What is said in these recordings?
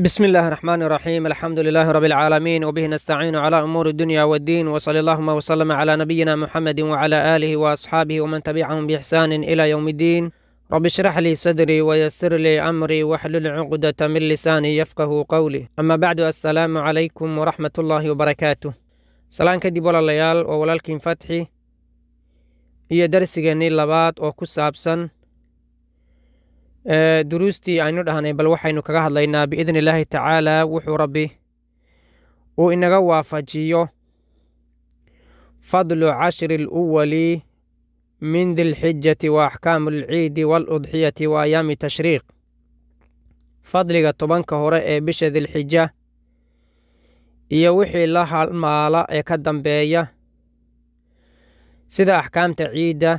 بسم الله الرحمن الرحيم الحمد لله رب العالمين وبه نستعين على أمور الدنيا والدين وصلى اللهم وسلم على نبينا محمد وعلى آله وأصحابه ومن تبعهم بإحسان إلى يوم الدين رب اشرح لي صدري ويسر لي أمري واحلل عقدة من لساني يفقه قولي أما بعد السلام عليكم ورحمة الله وبركاته سلام كدب walaalayaal oo walaalkiin fatxi iyo darsigeennii labaad oo ku saabsan ee duruustii aynu dhahnay bal waxaynu kaga hadlaynaa biidni illaahi tacaala wuxuu rabbi uu inaga waafajiyo fadlu cashri aluwali min dilxijati wa axkaamu alciidi waaludxiyati wa ayaami tashriiq fadliga tobanka hore ee bisha dilxija iyo wixii la halmaala ee ka dambeeya sida axkaamta ciidda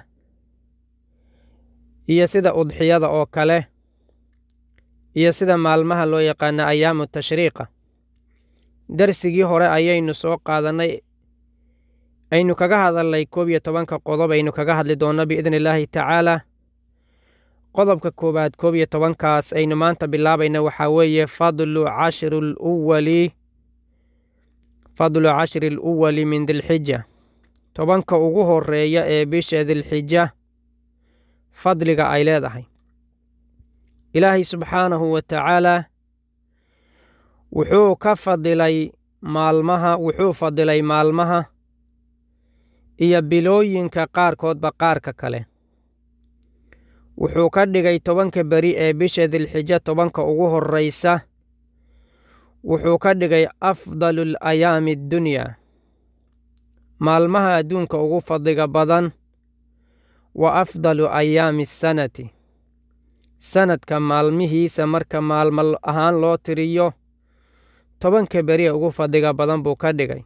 iyo sida udxiyada oo kale iyo sida maalmaha loo yaqaana ayaamu tashriiqa darsigii hore ayaynu soo qaadannay aynu kaga hadalnay koob iyo tobanka qodob aynu kaga hadli doonno biidni illaahi tacaalaa qodobka koowaad koob iyo tobankaas aynu maanta bilaabayna waxaa weeye fadlu cashri luwali fadlu cashri aluwali min dilxija tobanka ugu horeeya ee bisha dilxija fadliga ay leedahay ilaahay subxaanahu wa tacaalaa wuxuu ka fadilay maalmaha wuxuu fadilay maalmaha iyo bilooyinka qaarkoodba qaarka kale wuxuu ka dhigay tobanka beri ee bisha dilxijo tobanka ugu horraysa wuxuu ka dhigay afdalu alayaami addunyaa maalmaha adduunka ugu fadliga badan wa afdalu ayaami asanati sanadka maalmihiisa marka maalmo ahaan loo tiriyo tobanka beri ee ugu fadliga badan buu ka dhigay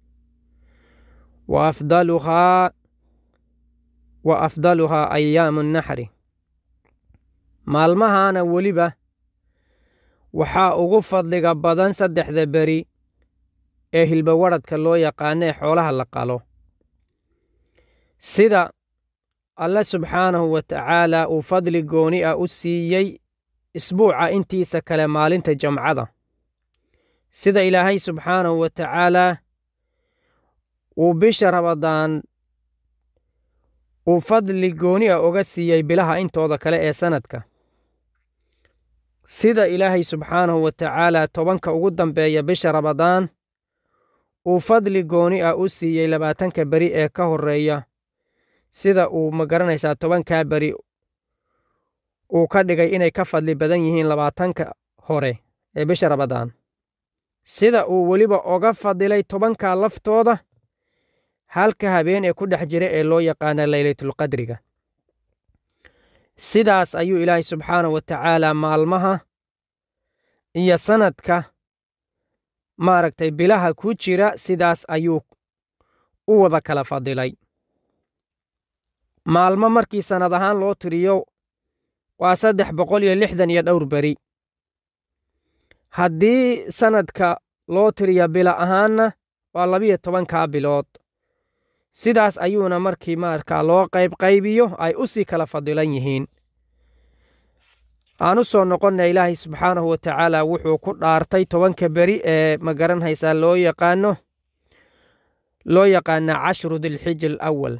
wa afdaluhaa wa afdaluhaa ayaamu naxri maalmahaana weliba waxaa ugu fadliga badan saddexda beri ee hilbawadradka loo yaqaano ee xoolaha la qalo sida alle subxaanahu wa tacaalaa uu fadli gooni ah u siiyey isbuuca intiisa kale maalinta jamcada sida ilaahay subxaanahu wa tacaalaa uu bisha rabadaan uu fadli gooni ah oga siiyey bilaha intooda kale ee sannadka sida ilaahay subxaanahu wa tacaalaa tobanka ugu dambeeya bisha rabadaan uu fadli gooni ah u siiyey labaatanka beri ee ka horreeya sida uu ma garanaysaa tobankaa beri uu ka dhigay inay ka fadli badan yihiin labaatanka hore ee bisha rabadaan sida uu weliba oga fadilay tobankaa laftooda halka habeen ee ku dhex jira ee loo yaqaana leylatulqadriga sidaas ayuu ilaahay subxaanahu wa tacaalaa maalmaha iyo sannadka maaragtay bilaha ku jira sidaas ayuu u wada kala fadilay maalmo markii sannad ahaan loo tiriyo waa saddex boqol iyo lixdan iyo dhowr beri haddii sannadka loo tiriyo bila ahaanna waa labiyo tobankaa bilood sidaas ayuuna markii markaa loo qaybqaybiyo ay u sii kala fadilan yihiin aan u soo noqonna ilaahay subxaanahu wa tacaala wuxuu ku dhaartay tobanka beri ee ma garanhaysaa loo yaqaano loo yaqaana cashru dilxija alawal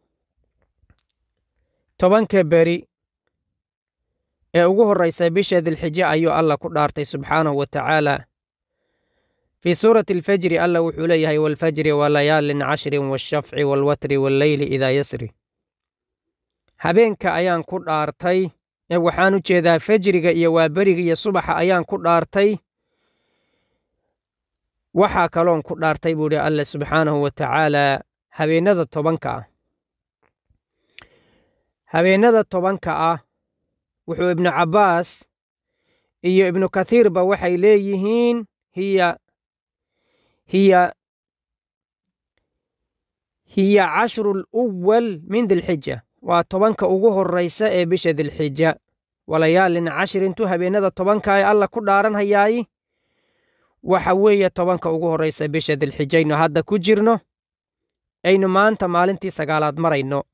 tobanka beri ee ugu horraysa bisha dilxijo ayuu allah ku dhaartay subxaanahu wa tacaala fii suurati alfajri allah wuxuu leeyahay waalfajri walayaalin cashrin waalshafci waalwatri walleyli idaa yasri habeenka ayaan ku dhaartay ee waxaan u jeedaa fajriga iyo waaberiga iyo subaxa ayaan ku dhaartay waxaa kaloon ku dhaartay buu idhi allah subxaanahu wa tacaalaa habeennada tobanka ah habeennada tobanka ah wuxuu ibnu cabbaas iyo ibnu kathiirba waxay leeyihiin hiya hiya hiya cashru luwal min dilxija waa tobanka ugu horraysa ee bisha dilxija walayaalin cashrintu habeennada tobanka ee alla ku dhaaranhayaayi waxa weeye tobanka ugu horraysa bisha dilxijaynu hadda ku jirno aynu maanta maalintii sagaalaad marayno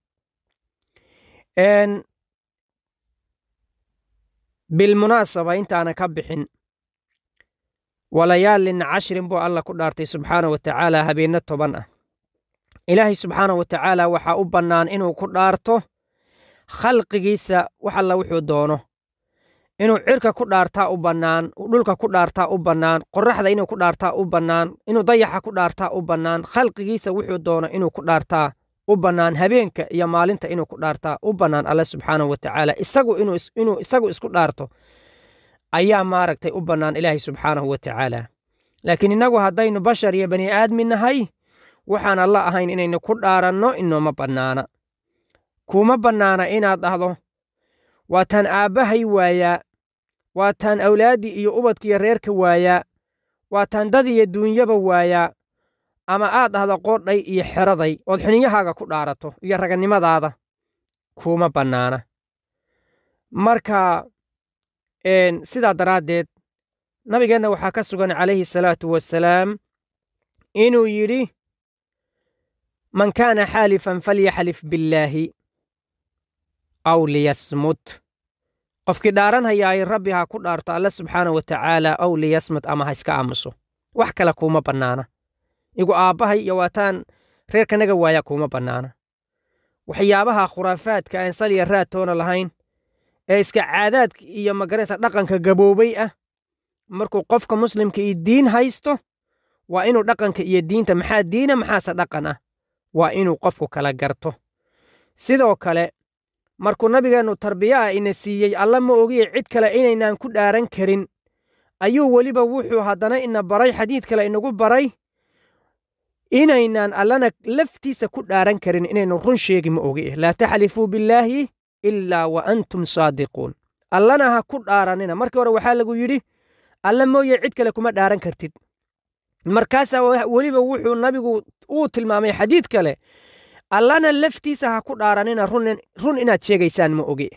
bilmunaasaba intaana ka bixin walayaalin cashrin buu alla ku dhaartay subxaana wa tacaala habeenno toban ah ilaahay subxaana wa tacaala waxaa u bannaan inuu ku dhaarto khalqigiisa wax alla wuxuu doono inuu cirka ku dhaartaa u bannaan dhulka ku dhaartaa u bannaan qorraxda inuu ku dhaartaa u bannaan inuu dayaxa ku dhaartaa u bannaan khalqigiisa wuxuu doono inuu ku dhaartaa u bannaan habeenka iyo maalinta inuu ku dhaartaa u bannaan alle subxaana wa tacaala isagu inuu isagu isku dhaarto ayaa maaragtay u bannaan ilaahay subxaanahu wa tacaala laakiin innagu haddaynu bashar iyo bani aadmi nahay waxaan alla ahayn inaynu ku dhaaranno inooma bannaana kuma bannaana inaad dhahdo waa taan aabbahay waayaa waa taan awlaaddii iyo ubadkiiyo reerka waayaa waa taan dad iyo duunyaba waayaa ama aad dhahdo qoodhay iyo xeraday ood xininyahaaga ku dhaarato iyo raganimadaada kuma bannaana marka sidaa daraaddeed nabigeenna waxaa ka sugan calayhi salaatu wassalaam inuu yidhi man kaana xaalifan falyaxlif billaahi aw liyasmut qofkii dhaaranhayaay rabbi ha ku dhaarto alle subxaana wa tacaala aw liyasmut ama ha iska aamuso wax kale kuuma bannaana igu aabbahay iyo waataan reerkanaga waaya kuuma bannaana waxyaabaha khuraafaadka aan saliya raadtoona lahayn ee iska caadaadka iyo magaraysa dhaqanka gaboobay ah markuu qofka muslimka iyo diin haysto waa inuu dhaqanka iyo diinta maxaa diina maxaase dhaqan ah waa inuu qofku kala garto sidoo kale markuu nabigeennu tarbiya ah ina siiyey alla ma ogiye cid kale inaynaan ku dhaaran karin ayuu weliba wuxuu haddana ina baray xadiid kale inagu baray inaynaan allana laftiisa ku dhaaran karin inaynu run sheegi ma ogi laa taxlifuu billaahi ilaa wa antum saadiquun allana ha ku dhaaranina markii hore waxaa lagu yidhi alla mooye cid kale kuma dhaaran kartid markaasaa weliba wuxuu nabigu uu tilmaamay xadiid kale allana laftiisa ha ku dhaaranina run inaad sheegaysaan ma ogi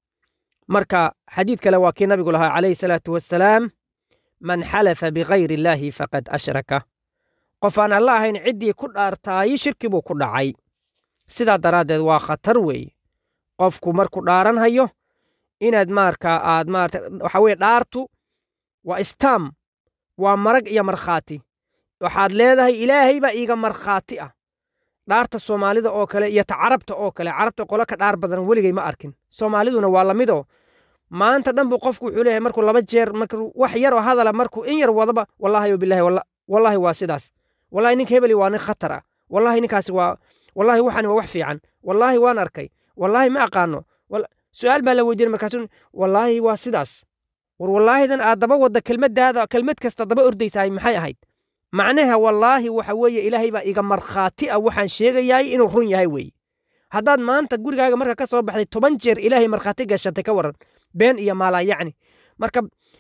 marka xadiid kale waa kii nabigu lahaa calayhi salaatu wassalaam man xalafa bikayri illaahi faqad ashraka qof aan alla ahayn ciddii ku dhaartaayi shirki buu ku dhacay sidaa daraaddeed waa khatar weeye qofku markuu dhaaran hayo inaad markaa aad maarata waxa weye dhaartu waa istaam waa marag iyo markhaati waxaad leedahay ilaahay baa iiga markhaati ah dhaarta soomaalida oo kale iyo ta carabta oo kale carabta qolo ka dhaar badan weligay ma arkin soomaaliduna waa lamidoo maanta dhan buu qofku wuxuu leeyahay markuu laba jeer markuu wax yar oo hadala markuu in yar wadaba wallaahi o bilahi wallaahi waa sidaas wallahi ninka hebeli waa nin khatar ah wallaahi ninkaasi waa wallaahi waxani waa wax fiican wallaahi waan arkay wallaahi ma aqaano su'aal baa la weydiinay markaasu wallaahi waa sidaas war wallaahidan aad daba wadda kelmaddaada kelmad kasta daba ordaysahay maxay ahayd macnaha wallaahi waxa weeye ilaahay baa iga markhaati ah waxaan sheegayaay inuu run yahay weeye haddaad maanta gurigaaga marka ka soo baxday toban jeer ilaahay markhaati gashatay ka waran been iyo maalaa yacni marka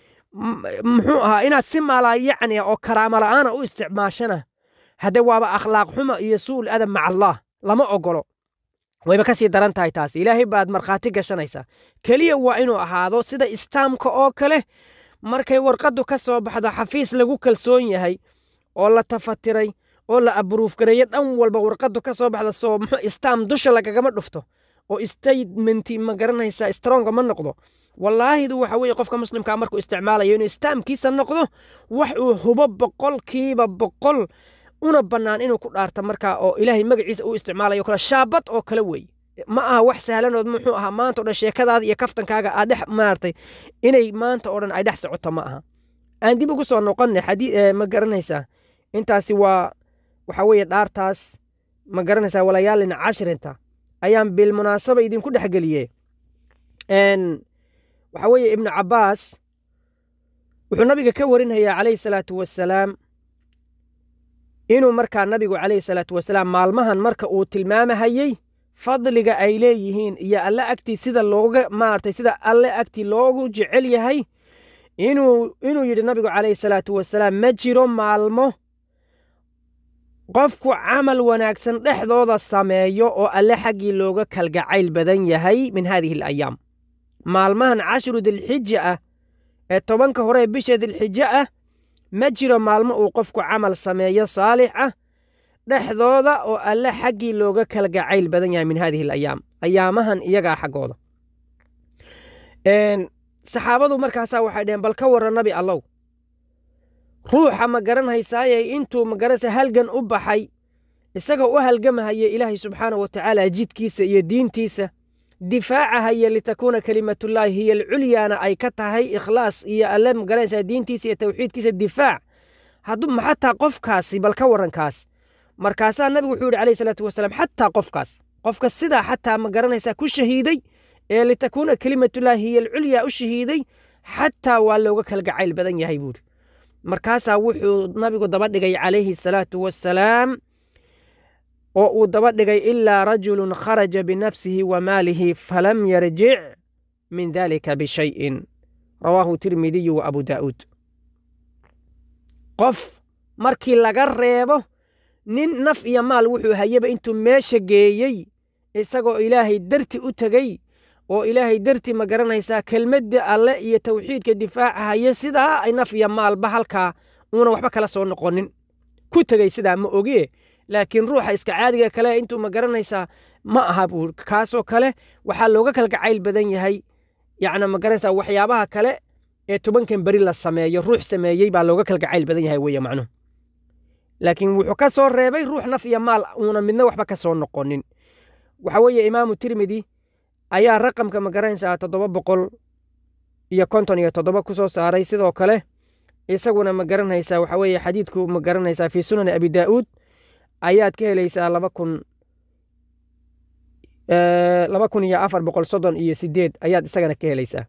muxuu ahaa inaad si maalaa yacni oo karaama la'aana u isticmaashana haddee waaba akhlaaq xuma iyo su'ul adab maca allaah lama ogolo wayba ka sii daran tahay taasi ilaahay baad markhaati gashanaysaa keliya waa inuu ahaado sida istaamka oo kale markay warqaddu ka soo baxdo xafiis lagu kalsoon yahay oo la tafatiray oo la abruufgareeyo dhan walba warqaddu ka soo baxda soo muxuu istaam dusha lagagama dhufto oo statementi ma garanaysaa stronga ma noqdo wallaahidu waxa weeye qofka muslimkaa markuu isticmaalayo inuu istaamkiisa noqdo wax uu hubo boqolkiiba boqol una bannaan inuu ku dhaarta markaa oo ilaahay magaciisa uu isticmaalayo kale shaabad oo kale weeye ma aha wax sahlanood muxuu ahaa maanta o dhan sheekadaada iyo kaftankaaga aad dhex maartay inay maanta oo dhan ay dhex socoto ma aha aan dib ugu soo noqonne xadii ma garanaysaa intaasi waa waxa weeye dhaartaas ma garanaysaa walayaalin cashrinta ayaan bilmunaasaba idinku dhex geliye waxa weeye ibnu cabbaas wuxuu nabiga ka warinhayaa calayhi salaatu wassalaam inuu markaa nabigu calayhi salaatu wasalaam maalmahan marka uu tilmaamahayey fadliga ay leeyihiin iyo alle agtii sida looga maartay sida alle agtii loogu jecel yahay inuu inuu yidhi nabigu calayhi salaatu wasalaam ma jiro maalmo qofku camal wanaagsan dhexdooda sameeyo oo alle xaggii looga kalgacayl badan yahay min haadihi alayaam maalmahan cashiru dilxija ah ee tobanka hore ee bisha dilxija ah ma jiro maalmo uu qofku camal sameeyo saalix ah dhexdooda oo alle xaggii looga kalgacayl badan yahay min haadihi alayaam ayaamahan iyagaa xaggooda saxaabadu markaasaa waxay dheheen bal ka warran nabi allow ruuxa ma garanhaysaaye intuu magaranaysa halgan u baxay isagoo u halgamahaya ilaahay subxaana wa tacaala jidkiisa iyo diintiisa difaacahaya litakuuna kelimatullaahi hiya alculyaana ay ka tahay ikhlaas iyo alle magaranaysaa diintiisa iyo tawxiidkiisa difaac hadduu xataa qofkaasi bal ka warrankaas markaasaa nabigu wuxuu yidhi calayhi salaatu wasalaam xataa qofkaas qofka sidaa xataa ma garanaysaa ku shahiiday ee litakuuna kelimatullaahi hiya alculyaa u shahiiday xataa waa looga kala gacayl badan yahay buuri markaasaa wuxuu nabigu daba dhigay calayhi salaatu wasalaam oo uu daba dhigay ilaa rajulun kharaja binafsihi wa maalihi falam yarjic min dalika bishayin rawaahu tirmidiyu wa abu daa'uud qof markii laga reebo nin naf iyo maal wuxuu hayaba intuu meesha geeyey isagoo ilaahay darti u tegey oo ilaahay darti ma garanaysaa kelmadda alle iyo tawxiidka difaaca haya sidaa ay naf iyo maalba halkaa uuna waxba kala soo noqonin ku tegey sidaa ma ogee laakiin ruuxa iska caadiga kale intuu ma garanaysaa ma aha buu kaasoo kale waxaa looga kala gacayl badan yahay yacni ma garanaysaa waxyaabaha kale ee tobankan beri la sameeyo ruux sameeyey baa looga kala gacayl badan yahay weeye macnuhu laakiin wuxuu ka soo reebay ruux naf iyo maal uuna midna waxba ka soo noqonin waxa weeye imaamu tirmidi ayaa raqamka ma garanaysaa toddoba boqol iyo konton iyo toddoba ku soo saaray sidoo kale isaguna ma garanaysaa waxa weeye xadiidku ma garanaysaa fii sunani abi daa'uud ayaad ka helaysaa laba kun laba kun iyo afar boqol soddon iyo sideed ayaad isagana ka helaysaa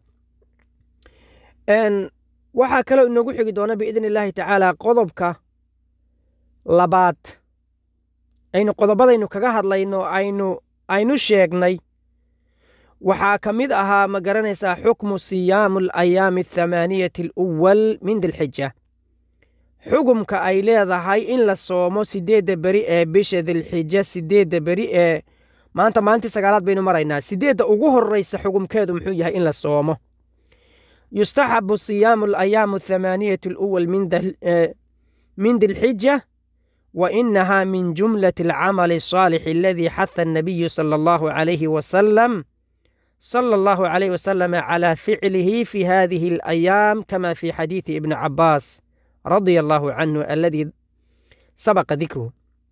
waxaa kaloo inoogu xigi doona biidni illaahi tacaala qodobka labaad aynu qodobadaynu kaga hadlayno aynu aynu sheegnay waxaa ka mid ahaa ma garanaysaa xukmu siyaamu alayaami athamaaniyati aluwal min dilxija xugumka ay leedahay in la soomo siddeedda beri ee bisha dilxija siddeedda beri ee maanta maalintii sagaalaad baynu maraynaa siddeedda ugu horreysa xugumkeedu muxuu yahay in la soomo yustaxabu siyaamu alayaamu athamaaniyati aluwal min dilxija wa inaha min jumlati alcamali الصaalix aladii xaha الnabiyu salى allahu calayhi wasalam صلى الله عليه وسلم على فعله في هذه الأيام كما في حديث ابن عباس رضي الله عنه الذي سبق ذكره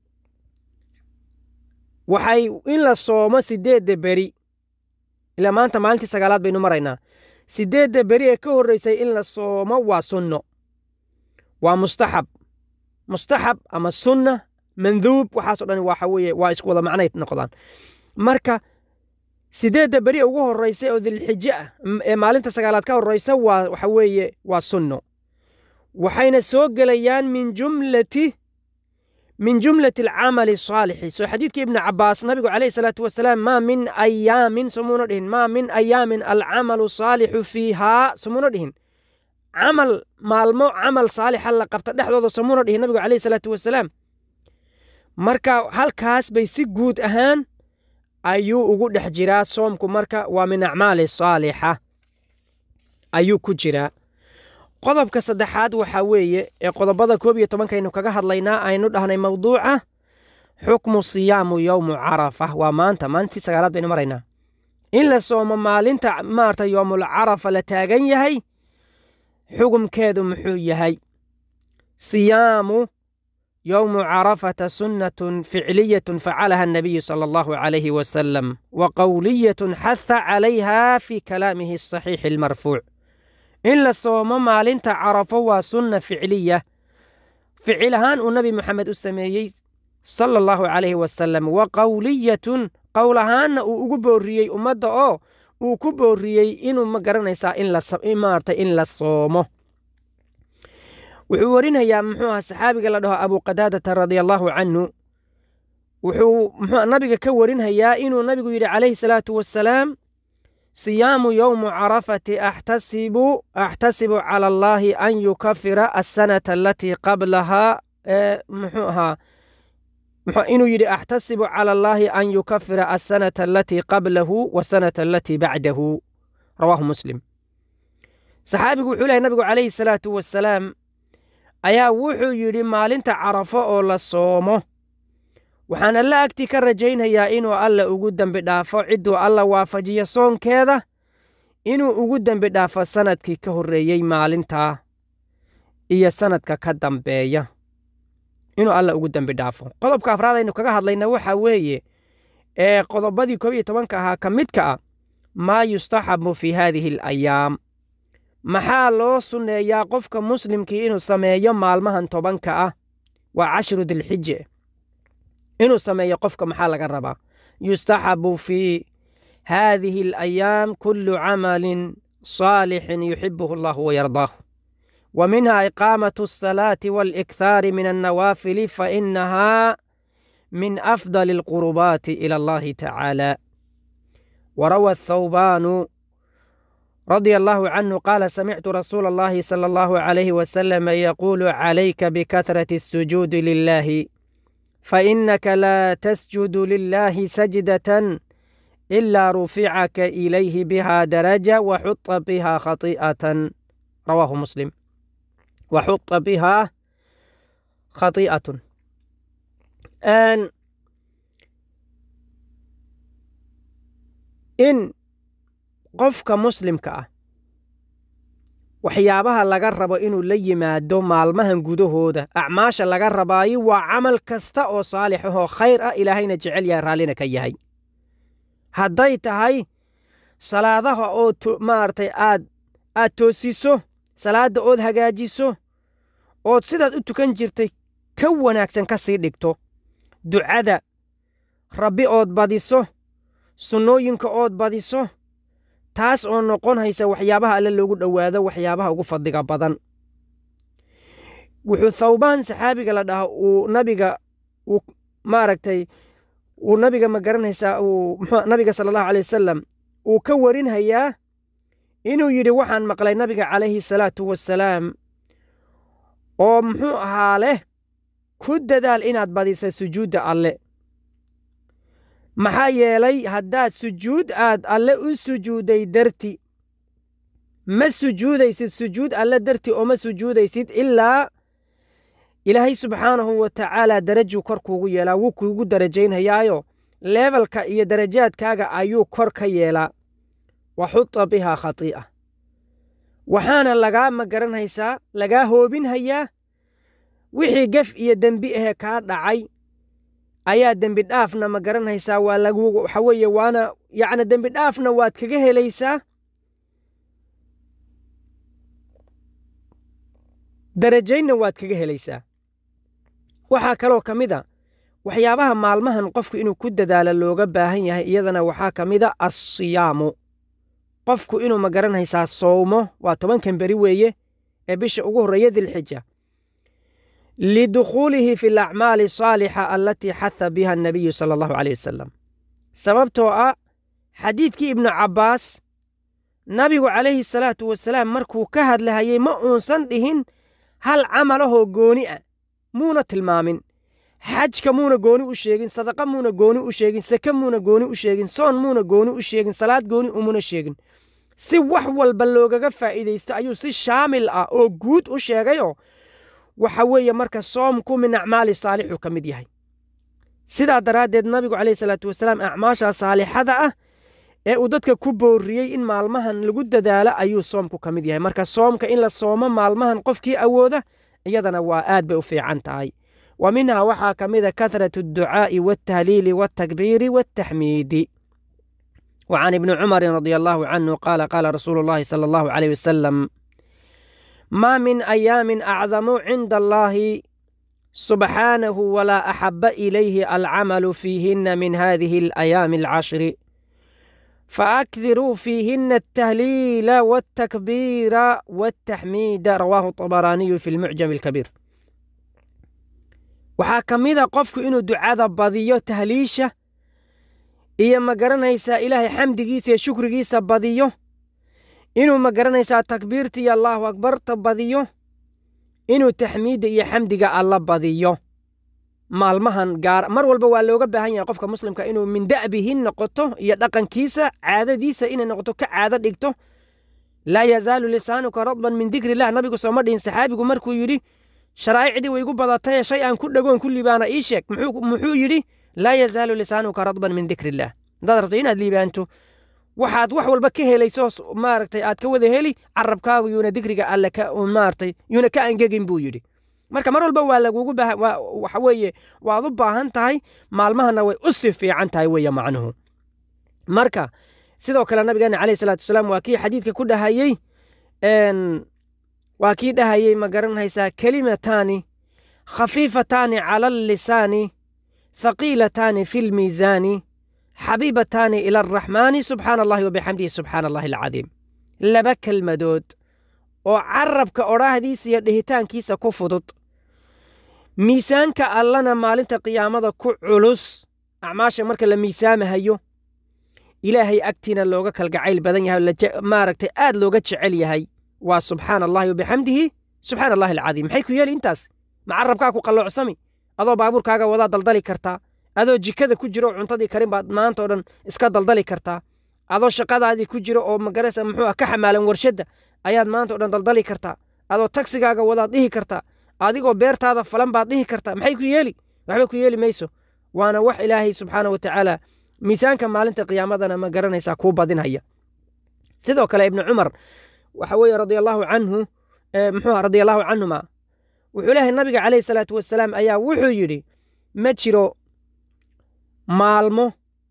waxay in la soomo sideedda beri ilaa maanta maalintii sagaalaad baynu maraynaa sideedda beri ee ka horreysay in la soomo waa sunno waa mustaxab mustaxab ama sunna manduub waxaaso dhan waxa weeye waa isku wada macnay noqdaan marka sideedda beri ugu horreysa oo dilxijo ah ee maalinta sagaalaad ka horreysa waa waxa weeye waa sunno waxayna soo gelayaan min jumlati min jumlati alcamali asaalixi soo xadiidkii ibni cabbaas nabigu calayhi salaatu wasalaam maa min ayaamin somuuna dhihin maa min ayaamin alcamalu saalixu fiihaa somuuna dhihin camal maalmo camal saalixa la qabta dhexdooda somuuna dhihin nabigu calayhi salaatu wasalaam marka halkaas bay si guud ahaan ayuu ugu dhex jiraa soomku marka waa min acmaali saalixa ayuu ku jiraa qodobka saddexaad waxaa weeye ee qodobada koob iyo tobankaynu kaga hadlaynaa aynu dhahnay mawduuca xukmu siyaamu yowmu carafa waa maanta maalintii sagaalaad baynu maraynaa in la soomo maalinta maarata yoomul carafa la taagan yahay xugumkeedu muxuu yahay siyaamu yowmu carafata sunnatun ficliyatun facalaha annabiyu sala allahu calayhi wasalam wa qowliyatun xaha calayha fi kalaamihi asaxiixi almarfuuc in la soomo maalinta carafo waa sunna ficliya ficil ahaan uu nebi moxamed u sameeyey sala allahu calayhi wasalam wa qowliyatun qowl ahaanna uu ugu boorriyey ummadda oo uu ku boorriyey inuu ma garanaysaa in maarata in la soomo wuxuu warinayaa muxuu aha saxaabiga la dhaho abuqadaadata radia allaahu canhu wuxuu muxuu nabiga ka warinhayaa inuu nabigu yidhi calayhi salaatu wasalaam siyaamu yowmu carafati axtasibu axtasibu cala allaahi an yukafira asanata alatii qablahaa muxuu ahaa inuu yidhi axtasibu cala allaahi an yukafira asanata alatii qablahu wasanata alatii bacdahu rawaahu muslim saxaabigu wuxuu lehay nabigu calayhi salaatu wasalaam ayaa wuxuu yidhi maalinta carafo oo la soomo waxaan alla agtii ka rajaynhayaa inuu alla ugu dembi dhaafo cidduu alla waafajiyo soonkeeda inuu ugu dembi dhaafo sannadkii ka horreeyey maalintaa iyo sanadka ka dambeeya inuu alla ugu dembi dhaafo qodobka afraad aynu kaga hadlayna waxaa weeye ee qodobadii koob iyo tobanka ahaa ka midka ah maa yustaxabu fii haadihi alayaam maxaa loo sunneeyaa qofka muslimkii inuu sameeyo maalmahan tobanka ah waa cashru dilxije inuu sameeyo qofka maxaa laga rabaa yustaxabu fii haadihi alayaam kullu camalin saalixin yuxibuhu allahu wayardaahu wa minha iqaamatu asalaati waalikthaari min annawaafili fainahaa min afdali alqurubaati ila allahi tacaala وروى الثوبان رضي الله عنه قال سمعت رسول الله صلى الله عليه وسلم يقول عليك بكثرة السجود لله فإنك لا تسجد لله سجدة إلا رفعك إليه بها درجة وحط بها خطيئة رواه مسلم وحط بها خطيئة أن in qofka muslimka ah waxyaabaha laga rabo inuu la yimaado maalmahan gudahooda acmaasha laga rabaayo waa camal kasta oo saalix ahoo khayr ah ilaahayna jecel yahay raallina ka yahay hadday tahay salaadaha oo maaragtay aad aad toosiso salaadda ood hagaajiso ood sidaad u tukan jirtay ka wanaagsan ka sii dhigto ducada rabbi ood badiso sunnooyinka ood badiso taas oo noqon haysa waxyaabaha alle loogu dhowaado waxyaabaha ugu fadliga badan wuxuu thawbaan saxaabiga la dhaha uu nabiga uu maaragtay uu nabiga ma garanaysaa uu mxuu nabiga sala allahu alay wasalam uu ka warinhayaa inuu yidhi waxaan maqlay nabiga calayhi salaatu wassalaam oo muxuu ahaa leh ku dadaal inaad badisa sujuudda alle maxaa yeelay haddaad sujuud aad alle u sujuuday darti ma sujuudaysid sujuud alle darti oo ma sujuudaysid ilaa ilaahay subxaanahu wa tacaala darajuu kor kuugu yeelaa wuu kuugu darajaynhayaayo leebalka iyo darajaadkaaga ayuu kor ka yeelaa wa xuta bihaa khatii'a waxaana lagaa ma garanhaysaa lagaa hoobinhayaa wixii gef iyo dembi ahee kaa dhacay ayaa dembi dhaafna ma garanaysaa waa lagu waxa weeye waana yacni dembi dhaafna waad kaga helaysaa darajaynna waad kaga helaysaa waxaa kaloo ka mid a waxyaabaha maalmahan qofku inuu ku dadaalo looga baahan yahay iyadana waxaa ka mid a assiyaamu qofku inuu ma garanaysaa sowmo waa tobankan beri weeye ee bisha ugu horreeya dilxija lidukhuulihi fi alacmaali asaalixa alatii xaha biha annabiyu sala allahu caleyh wasalam sababtoo ah xadiidkii ibnu cabbaas nabigu calayhi salaatu wasalaam markuu ka hadlahayey ma uunsan dhihin hal camalahoo gooni ah muuna tilmaamin xajka muuna gooni u sheegin sadaqa muuna gooni u sheegin sake muuna gooni u sheegin soon muuna gooni u sheegin salaad gooni umuna sheegin si wax walba loogaga faa'iidaysto ayuu si shaamil ah oo guud u sheegayoo waxa weeye marka soomku min acmaali saalixuu ka mid yahay sidaa daraaddeed nabigu calayhi salaatu wasalaam acmaashaa saalixada ah ee uu dadka ku boorriyey in maalmahan lagu dadaalo ayuu soomku ka mid yahay marka soomka in la soomo maalmahan qofkii awooda iyadana waa aad bay u fiican tahay wa minhaa waxaa ka mid a kahratu adducaa'i waaltahliili waaltakbiiri waaltaxmiidi وعن ابن عمر رضي الله عنه قال قال رسول الله صلى الله عليه وسلم ما من أيام أعظم عند الله سبحانه ولا أحب إليه العمل فيهن من هذه الأيام العشر فأكثروا فيهن التهليل والتكبير والتحميد رواه الطبراني في المعجم الكبير waxaa ka mid a qofku inuu ducada badiyo tahliisha iyo ma garanaysaa ilaahay xamdigiisa iyo shukrigiisa badiyo inuu ma garanaysaa takbiirta iyo allaahu akbarta badiyo inuu taxmiidda iyo xamdiga alla badiyo maalmahan gaar mar walba waa looga baahan yahay qofka muslimka inuu min da'bihi noqoto iyo dhaqankiisa caadadiisa inay noqoto ka caado dhigto laa yazaalu lisaanuka radban min dikrillah nabigu sooma dhihin saxaabigu markuu yidhi sharaa'icdii way igu badatay shay aan ku dhagoon ku liibaana ii sheeg muxuu yidhi laa yazaalu lisaanuka radban min dikrillah haddaad rabto inaad liibaanto waxaad wax walba ka helayso maaragtay aad ka wada heli carabkaagu yuuna digriga alle ka maaragtay yuuna ka angegin buu yidhi marka mar walba waa lagugu baahan waxa weeye waad u baahan tahay maalmahana way u sii fiican tahay weeye macnuhu marka sidoo kale nabigeena calayhi salaatu wasalaam waa kii xadiidka ku dhahayey waa kii dhahayey ma garanaysaa kelimataani khafiifataani cala allisaani thaqiilataani fi lmiisaani xabiibataani ila araxmaani subxaana allahi wabixamdihi subxaana allahi alcadiim laba kelmadood oo carabka odhaahdiisa iyo dhihitaankiisa ku fudud miisaanka allana maalinta qiyaamada ku culus acmaasha marka la miisaamahayo ilaahay agtiina looga kalgacayl badan yahay maaragtay aad looga jecel yahay waa subxaana allahi wabixamdihi subxaana allahi alcadiim maxay ku yeeli intaas ma carabkaa ku qalloocsami adoo baabuurkaaga wadaa daldali kartaa adoo jikada ku jiro cuntadii karin baad maanta o dhan iska daldali kartaa adoo shaqadaadii ku jiro oo magarasa muxuu ah ka xamaalan warshadda ayaad maanta o dhan daldali kartaa adoo tagsigaaga wadaad dhihi kartaa adigoo beertaada falan baad dhihi kartaa maxay ku yeeli waxba ku yeeli mayso waana wax ilaahay subxaana wa tacaala miisaanka maalinta qiyaamadana ma garanaysaa kuu badinhaya sidoo kale ibnu cumar waxa weeye radia allahu canhu muxuu radia allahu canhuma wuxuu leeyahay nabiga calayhi salaatu wasalaam ayaa wuxuu yidhi ma jiro maalmo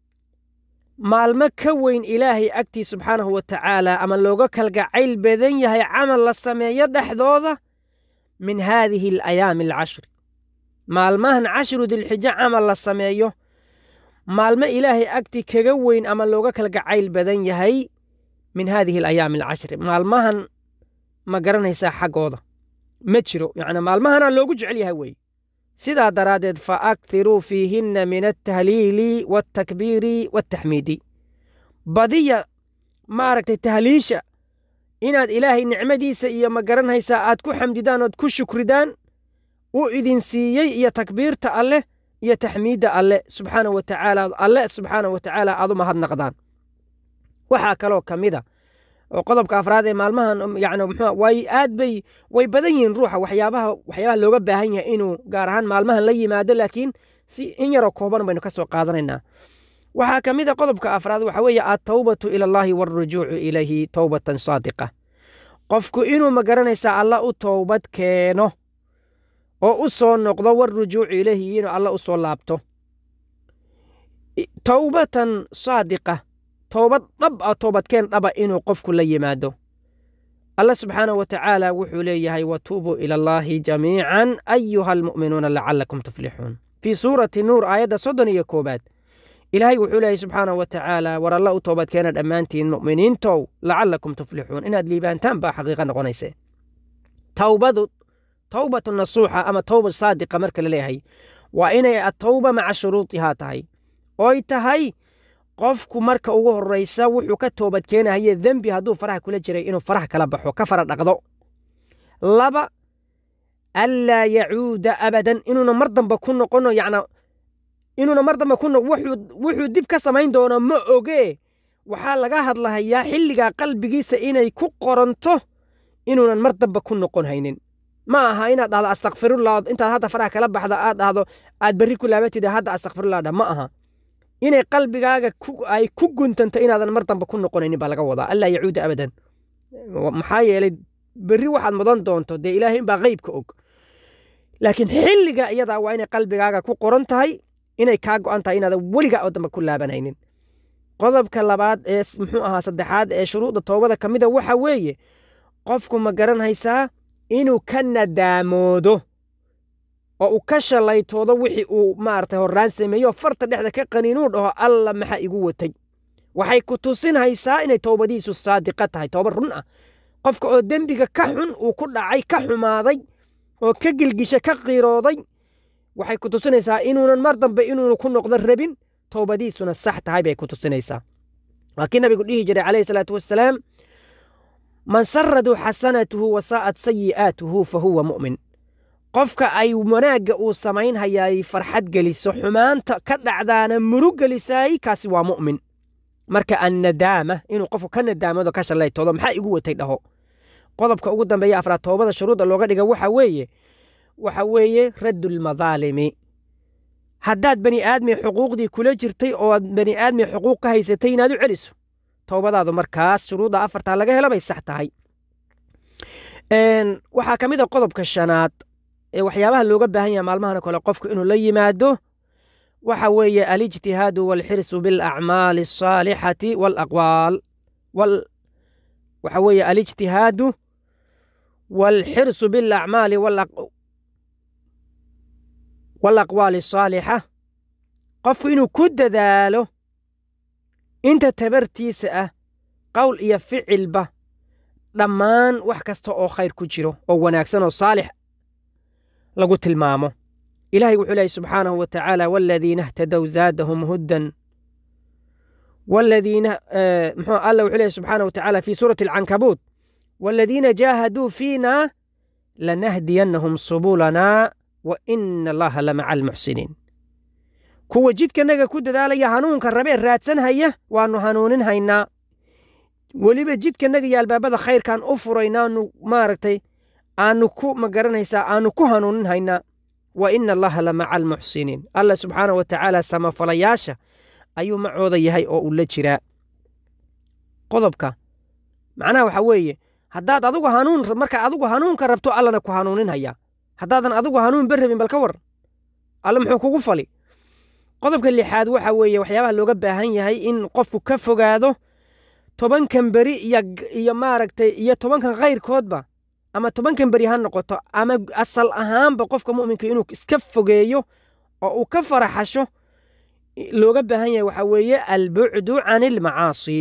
maalmo ka weyn ilaahay agtii subxaanahu wa tacaala ama looga kalgacayl badan yahay camal la sameeyo dhexdooda min haadihi alayaami alcashri maalmahan cashru dilxijo camal la sameeyo maalmo ilaahay agtii kaga weyn ama looga kalgacayl badan yahay min haadihi alayaami alcashri maalmahan ma garanaysaa xaggooda ma jiro yacni maalmahana loogu jecel yahay weeye sidaa daraaddeed fa akthiruu fiihinna min altahliili waaltakbiiri waaltaxmiidi badiya maaragtay tahliisha inaad ilaahay nicmadiisa iyo ma garanaysaa aad ku xamdidaan ood ku shukridaan uu idin siiyey iyo takbiirta alleh iyo taxmiidda alle subxaana wa tacaala alle subxaana wa tacaala aad u mahadnaqdaan waxaa kaloo ka mida oo qodobka afraad ee maalmahan yani muxuu way aad bay way badan yihiin ruuxa waxyaabaha waxyaabaha looga baahan yahay inuu gaar ahaan maalmahan la yimaado laakiin si in yaroo kooban baynu ka soo qaadanaynaa waxaa ka mid a qodobka afraad waxa weeye attawbatu ila allahi waalrujuucu ilayhi towbatan saadiqa qofku inuu ma garanaysaa alla u towbad keeno oo u soo noqdo walrujuucu ilayhi inuu alla u soo laabto towbatan saadiqa toobad dhab ah toobadkeen dhaba inuu qofku la yimaado alla subxaanahu wa tacaala wuxuu leeyahay watuubuu ila allaahi jamiican ayuha almu'minuuna lacalakum tuflixuun fii suurati nuur aayadda soddon iyo koowaad ilaahay wuxuu leeyahay subxaanahu wa tacaala war alla u toobadkeena dhammaantiin mu'miniintow lacalakum tuflixuun inaad liibaantaan baa xaqiiqa noqonayse towbadu towbatu nasuuxa ama towba saadiqa marka la leeyahay waa inay atowba maca shuruudihaa tahay oy tahay qofku marka ugu horraysa wuxuu ka toobad keenahaye dembi hadduu faraha kula jiray inuu faraha kala baxo ka fara dhaqdo laba anlaa yacuuda abadan inuuna mar dambe ku noqono yacna inuuna mar dambe ku noq wuxuu dib ka samayn doono ma ogee waxaa laga hadlahayaa xilligaa qalbigiisa inay ku qoranto inuunan mar dambe ku noqon haynin ma aha inaad dhahdo astakfirullah intaad hadda faraha kala baxda aad dhahdo aad berri ku laabatida hadda astakfirullah dha ma aha inay qalbigaaga ay ku guntanto inaadan mar dambe ku noqonaynin baa laga wadaa allaa yacuuda abadan maxaa yeelay berri waxaad mudan doonto dee ilaahay inbaa qeybka og laakiin xilliga iyadaa waa inay qalbigaaga ku qoran tahay inay kaa go'an tahay inaadan weligaa oo dambe ku laabanaynin qodobka labaad ee muxuu ahaa saddexaad ee shuruuda toobada ka mida waxa weeye qofku ma garanaysaa inuu ka nadaamoodo oo uu ka shalaytoodo wixii uu maaragtay horraan sameeyo farta dhexda ka qaniinuu dhaho alla maxaa igu watay waxay ku tusinhaysaa inay toobadiisu saadiqa tahay toobad run ah qofka oo dembiga ka xun uu ku dhacay ka xumaaday oo ka gilgisha ka qiirooday waxay ku tusinaysaa inuunan mar dambe inuunu ku noqdo rabin toobadiisuna sax tahay bay ku tusinaysaa waa kii nabigu dhihi jiray calayhi salaatu wassalaam man saradu xasanatuhu wasaa'at sayi'aatuhu fa huwa mu'min qofka ay wanaagga uu samaynhayaay farxad geliso xumaanta ka dhacdaana murug gelisaay kaasi waa mu'min marka annadaama inuu qofku ka nadaamado ka shallaytoodo maxaa igu watay dhaho qodobka ugu dambeeya afraad toobada shuruudda looga dhiga waxa weeye waxa weeye raddulmadaalimi haddaad bani aadmi xuquuqdii kula jirtay oo aad bani aadmi xuquuq ka haysatay inaad u celiso towbadaadu markaas shuruudda afartaa laga helo bay sax tahay waxaa ka mid a qodobka shanaad ee waxyaabaha looga baahan yahay maalmahan kale qofku inuu la yimaado waxa weeye alijtihaadu walxirsu bilacmaali asaalixati walaqwaal waxa weeye alijtihaadu walxirsu bilacmaali walaqwaali asaalixa qofku inuu ku dadaalo inta tabartiisa ah qowl iyo ficilba dhammaan wax kasta oo khayr ku jiro oo wanaagsan oo saalix lagu tilmaamo ilahay wuxuu leehay subxaanahu wa tacaala waladiina htadow zaadahum huddan waladiina muxuu alla wuxuu leehay subxaanahu wa tacaala fi suurati alcankabuut waladiina jaahaduu fiina lanahdiyannahum subulanaa wa ina allaha lamaca almuxsiniin kuwa jidkanaga ku dadaalaya hanuunka rabee raadsanhaya waannu hanuunin haynaa weliba jidkanaga iyo albaabada khayrkaan u furaynaanu maaragtay aanu ku magaranaysaa aanu ku hanuunin haynaa wa ina allaha lamaca almuxsiniin alla subxaana wa tacaala samafalayaasha ayuu macooda yahay oo uu la jiraa qodobka macnaha waxaa weeye haddaad adigu hanuun markaa adigu hanuunka rabto allana ku hanuunin hayaa haddaadan adigu hanuun ba rabin bal ka war alla muxuu kugu fali qodobka lixaad waxa weeye waxyaabaha looga baahan yahay in qofku ka fogaado tobankan beri iyo maaragtay iyo tobankan khayrkoodba ama tobankan beri ha noqoto ama asal ahaanba qofka mu'minka inuu iska fogeeyo oo uu ka faraxasho looga baahan yahay waxaa weeye albucdu can ilmacaasi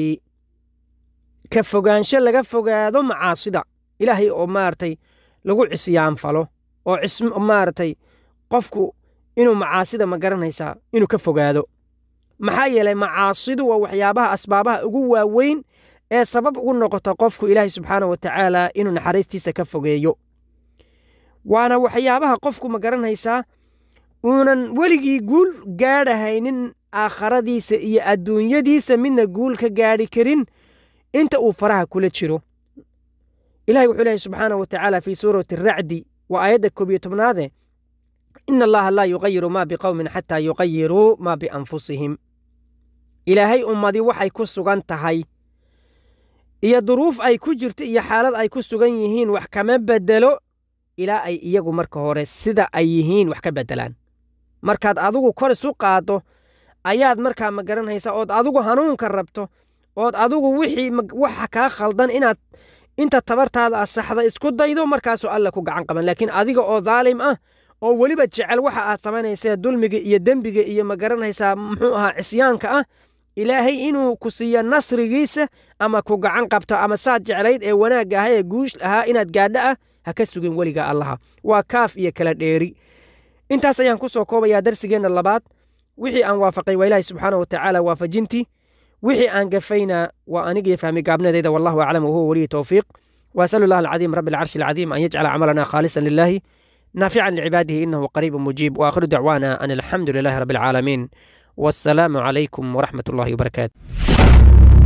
ka fogaansho laga fogaado macaasida ilaahay oo maaragtay lagu cisyaanfalo oo maaragtay qofku inuu macaasida ma garanaysaa inuu ka fogaado maxaa yeelay macaasidu waa waxyaabaha asbaabaha ugu waaweyn ee sabab ugu noqota qofku ilaahay subxaana wa tacaala inuu naxariistiisa ka fogeeyo waana waxyaabaha qofku ma garanaysaa uunan weligii guul gaadhahaynin aakharadiisa iyo adduunyadiisa midna guul ka gaadhi karin inta uu faraha kula jiro ilahay wuxuu leehay subxaana wa tacaala fii suurati aracdi waa aayadda koob iyo tobnaade ina allaha laa yuqayiru maa biqowmin xataa yuqayiruu maa bianfusihim ilaahay ummadii waxay ku sugan tahay iyo duruuf ay ku jirto iyo xaalad ay ku sugan yihiin wax kama beddelo ilaa ay iyagu marka hore sida ay yihiin wax ka beddelaan markaad adigu kor isu qaaddo ayaad markaa ma garanaysaa ood adigu hanuunka rabto ood adigu wixii waxa kaa khaldan inaad inta tabartaada asaxda isku daydo markaasuu alla ku gacan qaban laakiin adiga oo daalim ah oo weliba jecel waxa aad samaynaysaa dulmiga iyo dembiga iyo ma garanaysaa muxuu ahaa cisyaanka ah ilaahay inuu ku siiyo nasrigiisa ama ku gacan qabto ama saad jeclayd ee wanaagga ahaa ee guush ahaa inaad gaadho ah ha ka sugin weliga allaha waa kaaf iyo kala dheeri intaas ayaan ku soo koobayaa darsigeenna labaad wixii aan waafaqay waa ilaahi subxaana wa tacaala waafajintii wixii aan gafayna waa anigiyo fahmi gaabnadayda wallahu aclam wahuwa weliyi towfiiq وأسأل الله العظيم رب العرش العظيم أن يجعل عملنا خالصا لله نافعا لعباده إنه قريب مجيب وآخر دعوانا أن الحمد لله رب العالمين والسلام عليكم ورحمة الله وبركاته